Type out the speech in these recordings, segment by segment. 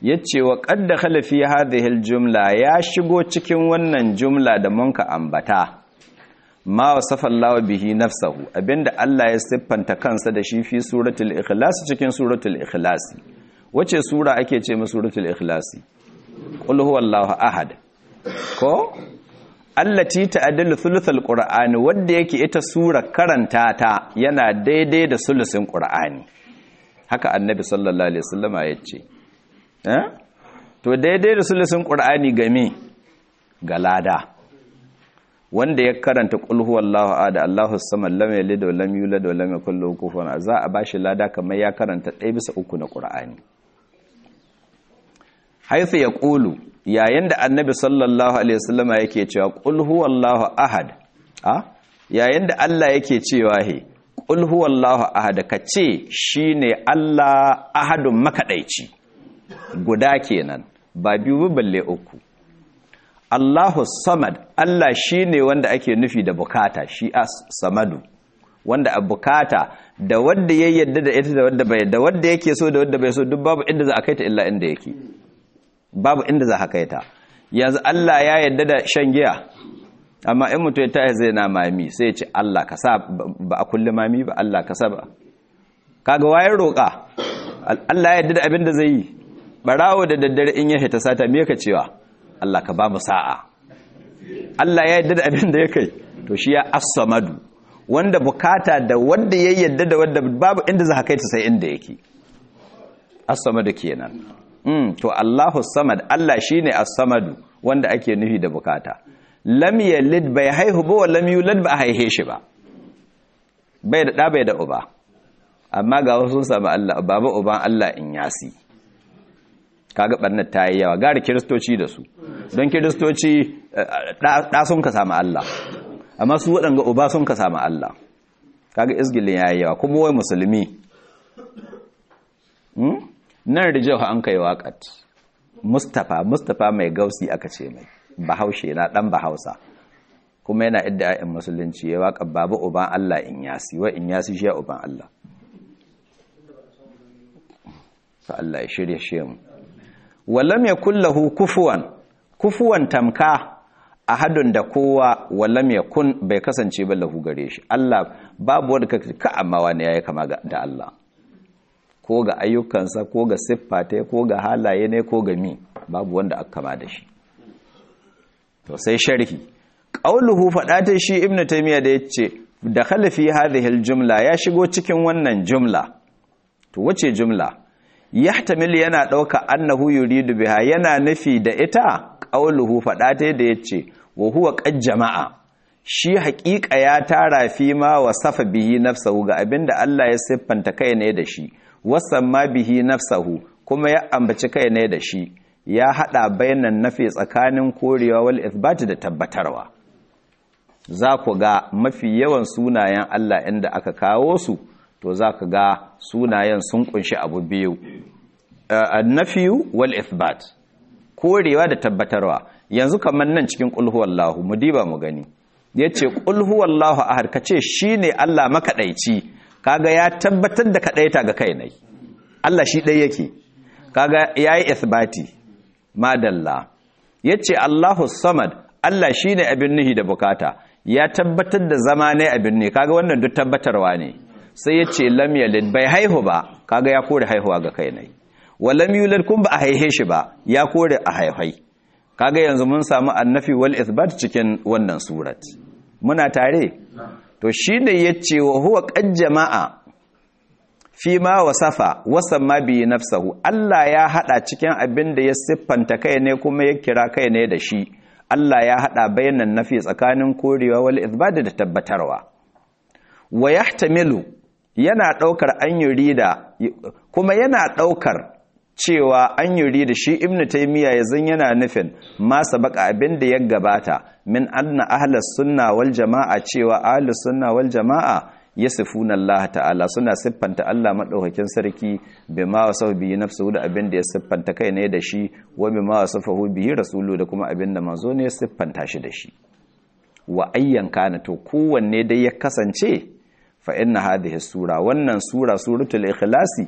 yace wa qad dakhala fi hadhihi aljumla ya shigo cikin wannan jumla da munka ambata ma wasafa Allah bihi nafsahu abinda Allah ya siffanta kansa da shi fi suratul ikhlas cikin suratul ikhlas wace sura ake ce ma suratul ikhlas qul huwallahu ahad ko allati ta'dilu thuluthal qur'ani wanda yake ita sura karanta ta yana daidai da sulusin qur'ani haka annabi sallallahu alaihi wasallama yace eh to daidai da sulusin qur'ani game ga lada wanda ya karanta qul huwallahu ahad Allahu samad lam yalid wa lam yulad wa lam yakul lahu kufuwan za a bashi lada kamar ya karanta 1 bisa 3 na qur'ani haythu yaqulu yayin da annabi sallallahu alaihi wasallama yake cewa qul huwallahu ahad a yayin da Allah yake cewa he qul huwallahu ahad kace shine Allah ahadun makadaici guda kenan ba biyu balle uku Allahu samad Allah shine wanda ake nufi da bukata shi as samadu wanda a bukata da wanda ya yadda da ita da wanda bai da wanda yake so da wanda bai so duk babu inda za a kai ta illa inda yake babu inda za a kai ta yanzu Allah ya yadda da shan giya amma in mutum ya tashi zai na mami sai ya ce Allah ka sa ba a kulle mami ba Allah ka sa ba kaga wayar roƙa Allah ya yadda da abin da zai yi barawo da daddare in ya hita sata me ka cewa Allah ka ba mu sa'a Allah ya yadda da abin da ya kai to shi ya as-samadu wanda bukata da wanda ya yadda da wanda babu inda za ka kai ta sai inda yake as-samadu kenan mm to Allahu samad Allah shine as-samadu wanda ake nufi da bukata lam yalid bai haihu ba lam yulad ba haihe shi ba bai da da bai da uba amma ga wasu sun samu Allah baba uban Allah in yasi kaga barnar ta yi yawa gari kiristoci da su don kiristoci ɗa sun ka samu Allah amma su waɗanga uba sun ka samu Allah kaga izgilin ya yi yawa kuma wai musulmi nan rijiyar an kai waƙat mustapha mustapha mai gausi aka ce mai bahaushe na ɗan bahausa kuma yana idda ya'yan musulunci ya waƙa babu uban Allah in yasi wa in yasi shi ya uban Allah sa Allah ya shirya shi mu walam ya kullahu kufuwan kufuwan tamka ahadun da kowa walam ya kun bai kasance ba lahu gare shi Allah babu wanda kake ka amma wani yayi kama da Allah ko ga ayyukansa ko ga siffata ko ga halaye ne ko ga mi babu wanda aka kama da shi to sai sharhi qauluhu fadata shi ibnu taymiya da yace da khalafi hadhihi aljumla ya shigo cikin wannan jumla to wace jumla yahtamil yana ɗauka annahu yuridu biha yana nufi da ita qauluhu faɗa ta da yace wa huwa qad jama'a shi haƙiƙa ya tara fi ma wasafa bihi nafsahu ga abinda Allah ya siffanta kai ne da shi wasamma bihi nafsahu kuma ya ambaci kai ne da shi ya hada bayanan nafi tsakanin korewa wal ithbat da tabbatarwa za ku ga mafi yawan sunayen Allah inda aka kawo su to za ka ga sunayen sun kunshi abu biyu annafiyu wal ithbat korewa da tabbatarwa yanzu kamar nan cikin qul mu diba mu gani yace qul huwallahu ahad kace shine Allah makadaici kaga ya tabbatar da kadaita ga kai nai Allah shi dai yake kaga yayi ithbati madalla yace Allahu samad Allah shine abin nihi da bukata ya tabbatar da zama ne abin ne kaga wannan duk tabbatarwa ne sai ya ce lam yalid bai haihu ba kaga ya kore haihuwa ga kai ne wa lam yulad kun ba a haihe shi ba ya kore a haihai kaga yanzu mun samu annafi wal ithbat cikin wannan surat muna tare to shine yace wa huwa qad jama'a fi ma wasafa wasamma bi nafsahu Allah ya hada cikin abin da ya siffanta kai ne kuma ya kira kai ne da shi Allah ya hada bayanan nafi tsakanin korewa wal ithbat da tabbatarwa wa yahtamilu yana ɗaukar an yurida kuma yana ɗaukar cewa an yurida shi ibnu taymiya yazan yana nufin ma sabaka abin da ya gabata min anna ahlus sunna wal jamaa cewa ahlus sunna wal jamaa yasifuna Allah ta'ala suna siffanta Allah madaukakin sarki bima wasafa bihi nafsuhu da abin da ya siffanta kai ne da shi wa bima wasafahu bihi rasulu da kuma abin da manzo ne ya siffanta shi da shi wa ayyan kana to kowanne dai ya kasance fa inna hadhihi sura wannan sura suratul ikhlasi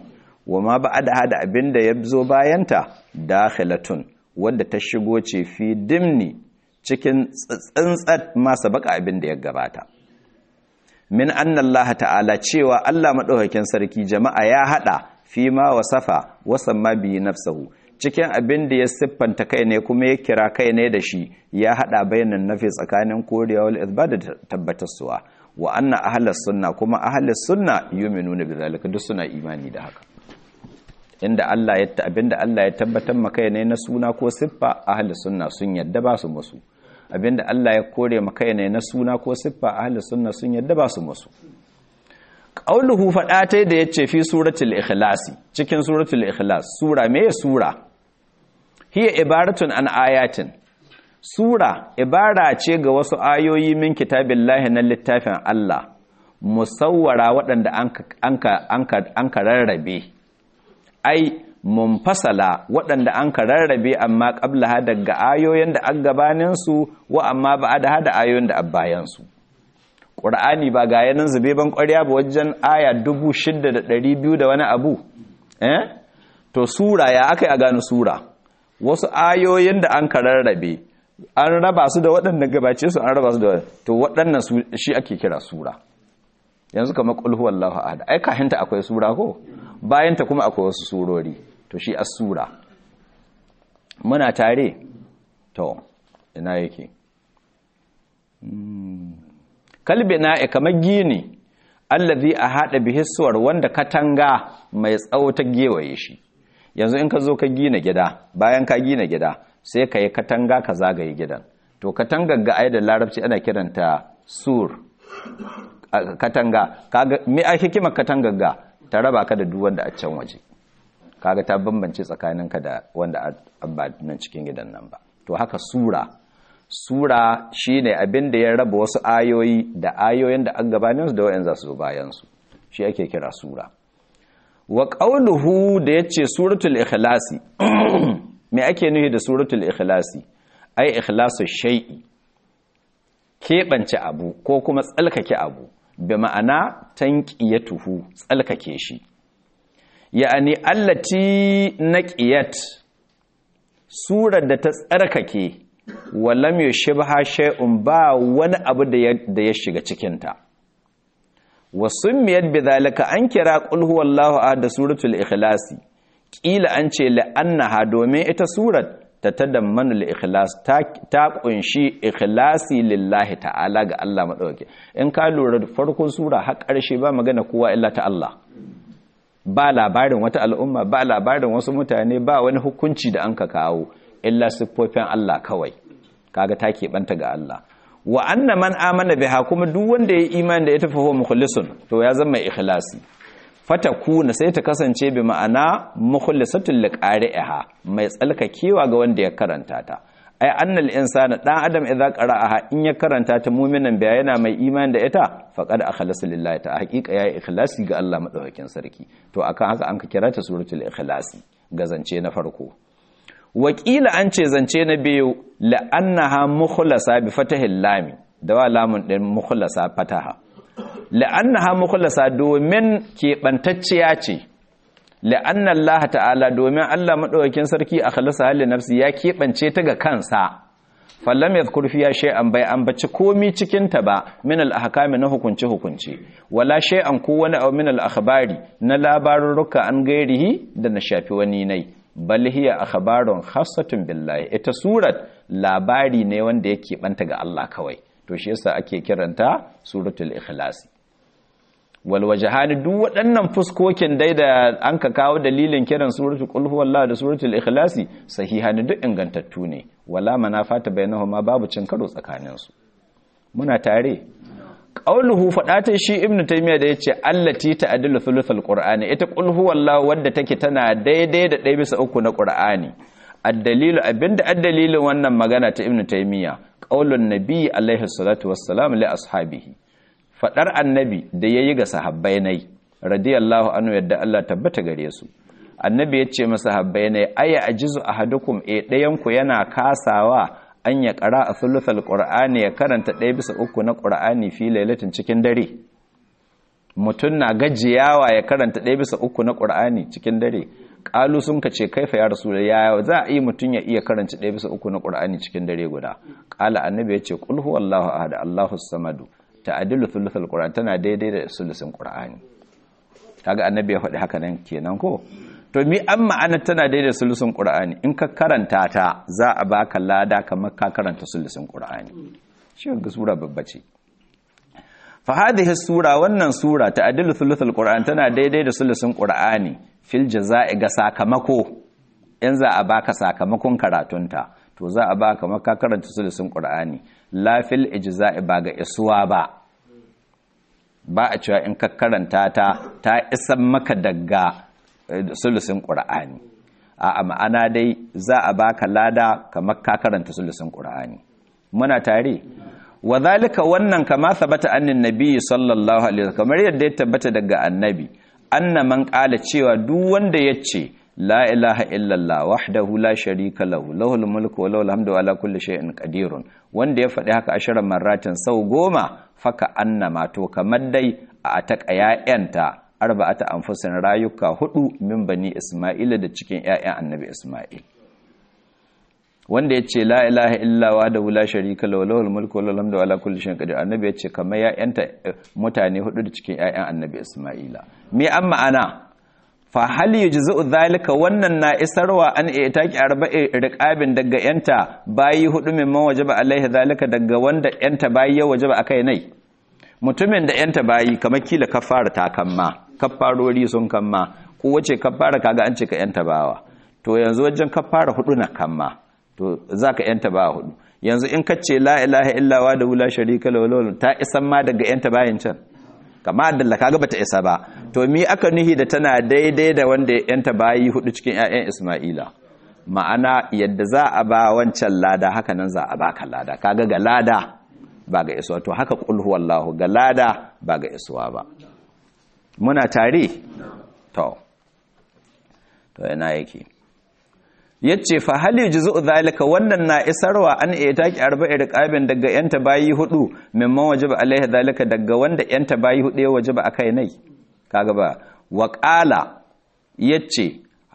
wa ma ba'da da abinda ya zo bayanta dakhilatun wadda ta shigo ce fi dimni cikin tsantsat masa baka abinda ya gabata min anna Allah ta'ala cewa Allah madaukakin sarki jama'a ya hada fi ma wasafa wasamma bi nafsuhu cikin abin da ya siffanta kai ne kuma ya kira kai ne da shi ya hada bayanan nafi tsakanin korewa wal izbat da tabbatarsuwa wa anna ahlus sunna kuma ahlus sunna yu'minuna bi zalika duk suna imani da haka inda Allah ya abinda Allah ya tabbatar maka ne na suna ko siffa ahlus sunna sun yadda ba su musu abinda Allah ya kore maka ne na suna ko siffa ahlus sunna sun yadda ba su musu qauluhu fada ta da yace fi suratul ikhlasi cikin suratul ikhlas sura me sura hiya ibaratun an ayatin sura ibara ce ga wasu ayoyi min kitabillahi na littafin Allah musawwara waɗanda an ka rarrabe ai munfasala waɗanda an ka rarrabe amma ƙabla daga ayoyin da an gabaninsu wa amma ba da hada ayoyin da abbayansu ƙur'ani ba ga yanin zube ban ƙwarya ba wajen aya dubu shidda da ɗari biyu da wani abu eh to sura ya aka yi a gano sura wasu ayoyin da an ka rarrabe an raba su da waɗanda gabace su an raba su da to waɗannan shi ake kira sura yanzu kamar qul huwallahu ahad ai kahinta akwai sura ko bayanta kuma akwai wasu surori to shi as-sura muna tare to ina yake kalbi na kamar gini allazi ahada bihi suwar wanda katanga mai tsawo ta gewaye shi yanzu in ka zo ka gina gida bayan ka gina gida sai ka yi katanga ka zagaye gidan to katangar ga ai da larabci ana kiranta sur katanga kaga me a hikimar katangar ga ta raba ka da duk wanda a can waje kaga ta bambance tsakaninka da wanda ba nan cikin gidan nan ba to haka sura sura shine abin da ya raba wasu ayoyi da ayoyin da an gabanin su da wayan za su zo bayan su shi ake kira sura wa qawluhu da yace suratul ikhlasi me ake nufi da suratul ikhlasi ai ikhlasu shay'i keɓance abu ko kuma tsalkake abu bi ma'ana tanqiyatuhu tsalkake shi ya'ani allati naqiyat surar da ta tsarkake walam yushibha shay'un ba wani abu da ya shiga cikin ta wasummiyat bidhalika an kira qul huwallahu ahad suratul ikhlasi kila an ce la'annaha domin ita surat ta tadammanu al-ikhlas ta kunshi ikhlasi lillahi ta'ala ga Allah madauke in ka lura da farkon sura har ƙarshe ba magana kowa illa ta Allah ba labarin wata al'umma ba labarin wasu mutane ba wani hukunci da an ka kawo illa siffofin Allah kawai kaga ta keɓanta ga Allah wa anna man amana biha kuma duk wanda ya imani da ita fa huwa mukhlisun to ya zama ikhlasi fatakuna sai ta kasance bi ma'ana mukhlisatul liqari'iha mai tsalkakewa ga wanda ya karanta ta ai annal insana dan adam idza qara'aha in ya karanta ta mu'minan biya yana mai imani da ita faqad akhlasa lillahi ta haqiqa yayi ikhlasi ga Allah madaukakin sarki to akan haka an ka kira ta suratul ikhlasi ga zance na farko wakila an ce zance na biyu la'annaha mukhlasa bi fatahil lami da wa lamun din mukhlasa fataha la'annaha mukhlasa domin keɓantacciya ce la'anna Allah ta'ala domin Allah madaukakin sarki a khalasa halin nafsi ya keɓance ta ga kansa fallam yadhkur fiya shay'an bai ambaci komi cikin ta ba min al-ahkami na hukunci hukunci wala shay'an ko wani aw min al-akhbari na labarurruka an gairihi da na shafi wani nai bal hiya akhbarun khassatun billahi ita surat labari ne wanda yake banta ga Allah kawai to shi yasa ake kiranta suratul ikhlas wal wajhani duk waɗannan fuskokin dai da an ka kawo dalilin kiran suratul qul huwallahu da suratul ikhlasi sahihani duk ingantattu ne wala manafata bainahuma babu cin karo tsakanin su muna tare qauluhu fadata shi ibnu taymiya da yace allati ta'dilu thuluthul qur'ani ita qul huwallahu wadda take tana daidai da ɗaya bisa uku na qur'ani ad-dalilu abinda ad-dalilin wannan magana ta ibnu taymiya qaulun nabi alaihi salatu wassalam li ashabihi fadar annabi da yayi ga sahabbai nai radiyallahu anhu yadda Allah tabbata gare su annabi ya ce masa habbai nai aya ajizu ahadukum e dayan ku yana kasawa an ya qara a thuluthal qur'ani ya karanta ɗaya bisa uku na qur'ani fi lailatin cikin dare mutum na gajiyawa ya karanta ɗaya bisa uku na ƙur'ani cikin dare ƙalu sun ka ce kaifa ya rasu ya za a yi mutum ya iya karanta ɗaya bisa uku na ƙur'ani cikin dare guda ƙala annabi ya ce ƙul huwallahu ahad allahu samadu ta'adilu thuluthul qur'an tana daidai da sulusin qur'ani kaga annabi ya faɗi haka nan kenan ko to mi an ma'ana tana daidai da sulusin qur'ani in ka karanta ta za a baka lada kamar ka karanta sulusin qur'ani shi ga sura babba ce fa hadhihi sura wannan sura ta'adilu thuluthul qur'an tana daidai da sulusin qur'ani fil jazaa'i ga sakamako in za a baka sakamakon karatunta to za a baka maka karanta sulusin qur'ani la fil ijza'i ba ga isuwa ba ba a cewa in ka karanta ta ta isan maka daga sulusin qur'ani a ma'ana dai za a baka lada kamar ka karanta sulusin qur'ani muna tare wa zalika wannan kama sabata annin nabi sallallahu alaihi wasallam kamar yadda ya tabbata daga annabi anna man qala cewa duk wanda yace la ilaha illallah wahdahu la sharika lahu lahul mulku wa lahul hamdu ala kulli shay'in qadirun wanda ya faɗi haka ashirin marratin sau goma faka annama to kamar dai a ataka ya'yanta arba'ata anfusin rayuka hudu min bani isma'ila da cikin ƴaƴan annabi isma'il wanda yace la ilaha illa wa da la sharika lahu lahul mulku wa lahul hamdu ala kulli shay'in qadir annabi yace kamar ya'yanta mutane hudu da cikin ƴaƴan annabi isma'ila me an ma'ana fa hal yujzu zalika wannan na isarwa an itaki arba'i riqabin daga yanta bayi hudu mimman wajaba alaihi zalika daga wanda yanta bayi ya wajaba akai nai mutumin da yanta bayi kamar kila kafara ta kamma kafarori sun kamma ko wace kafara kaga an ce ka yanta bawa to yanzu wajen kafara hudu na kamma to zaka yanta bawa hudu yanzu in ka ce la ilaha illa wa da la sharika lahu ta isan ma daga yanta bayin can kama da kaga bata isa ba to mi aka nuhi da tana daidai da wanda yanta bayi hudu cikin ƴaƴan Isma'ila ma'ana yadda za a ba wancan lada haka nan za a baka lada kaga ga lada ba ga isuwa to haka qul huwallahu ga lada ba ga isuwa ba muna tare to to yana yake yace fa hal yujzu zalika wannan na isarwa an itaki arba'i riqabin daga yanta bayi hudu mimman wajaba alaihi zalika daga wanda yanta bayi hudu ya wajaba akai nai kaga ba wa qala yace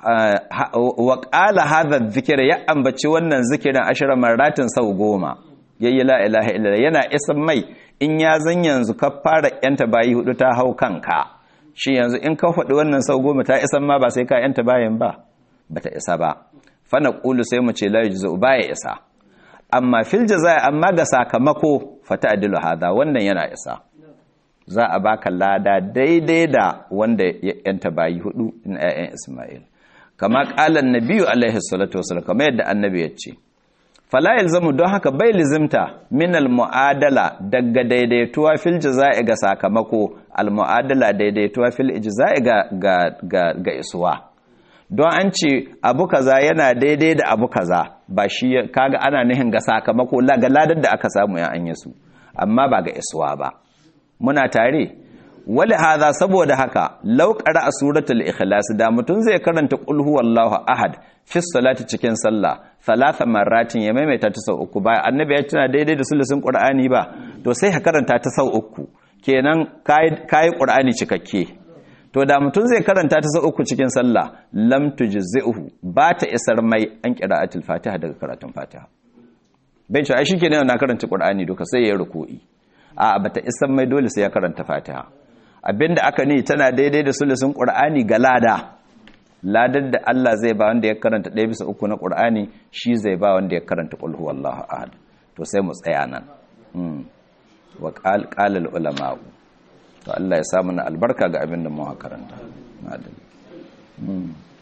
wa qala hadha dhikra ya ambaci wannan zikirin ashara maratin sau goma yayi la ilaha illa yana isan mai in ya zan yanzu ka fara yanta bayi hudu ta hau kanka shi yanzu in ka faɗi wannan sau goma ta isan ma ba sai ka yanta bayan ba bata isa ba fana ƙulu sai mu ce la yujzu baya isa amma fil jazaa amma ga sakamako fata adilu hada wannan yana isa za a baka lada daidai da wanda ya yanta bayi hudu in ayyan Isma'il kama qala annabiyyu alaihi salatu wasallam kama yadda annabi ya ce fala yalzamu don haka bai lizimta min al muadala daga daidaituwa fil jazaa ga sakamako al muadala daidaituwa fil ijza'i ga ga ga, ga isuwa don an ce abu kaza yana daidai da abu kaza ba shi kaga ana nihin ga sakamako ga ladar da aka samu ya anya su amma ba ga isuwa ba muna tare wali hadha saboda haka law qara suratul ikhlas da mutun zai karanta qul huwallahu ahad fi salati cikin sallah thalatha marratin ya maimaita ta sau uku ba annabi ya tuna daidai da sulusin qur'ani ba to sai ka karanta ta sau uku kenan kai kai qur'ani cikakke to da mutum zai karanta ta sau uku cikin sallah lam tujzi'uhu ba ta isar mai an qira'atul fatiha daga karatun fatiha bai ce ai shikenan na karanta qur'ani duka sai ya ruku'i a bata isar mai dole sai ya karanta fatiha abinda aka ni tana daidai da sulusun qur'ani ga lada ladar da Allah zai ba wanda ya karanta ɗaya bisa uku na qur'ani shi zai ba wanda ya karanta qul huwallahu ahad to sai mu tsaya nan wa qala ulama'u to Allah ya samu na albarka ga abin da mu karanta.